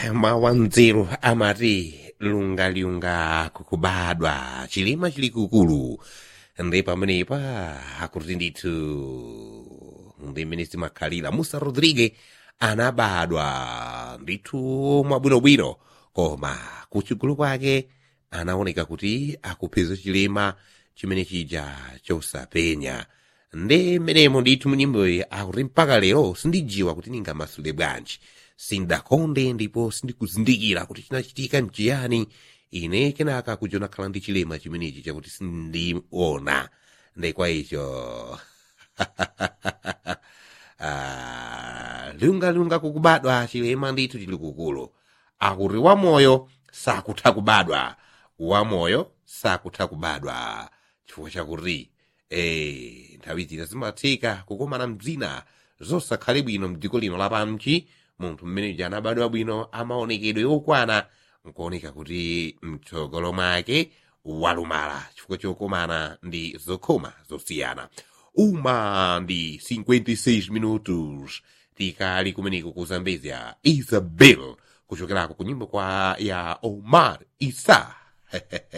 mawanzeru amati lungalunga kukubadwa chilima chilikukulu ndi pamenepa akuti ndithu ndi mmene zimakhalira musa rodrigue anabadwa ndithu mwabwinobwino koma kuchigulu kwake anaoneka kuti akupeza chilema chimene chija chosapenya ndi mmenemo ndithu munyimboyi akuti mpaka lero sindijiwa kuti ningamasule bwanji sindakonde ndipo sindikuzindikira kuti chinachitika mchiyani ine kenaka kuja nakhala ndi chilema chimenechi chakuti sindiona ndi kwa icho Ah, lungalunga kukubadwa chilema ndithu chilikukulu akuti wamoyo sakutha kubadwa wamoyo sakutha kubadwa chifukwa chakuti eh, nthawi zina zimatheka kukomana mzina zosakhale bwino mdziko lino lapansi munthu mmene anabadwa bwino amaonekedwe okwana nkuoneka kuti mtsogolo mwake walumala chifukwa chokomana ndi zokhoma zosiyana uma ndi 56 minutos tikali kumeneko ku zambezia isabel kuchokerako ku nyimbo kwa ya omar isa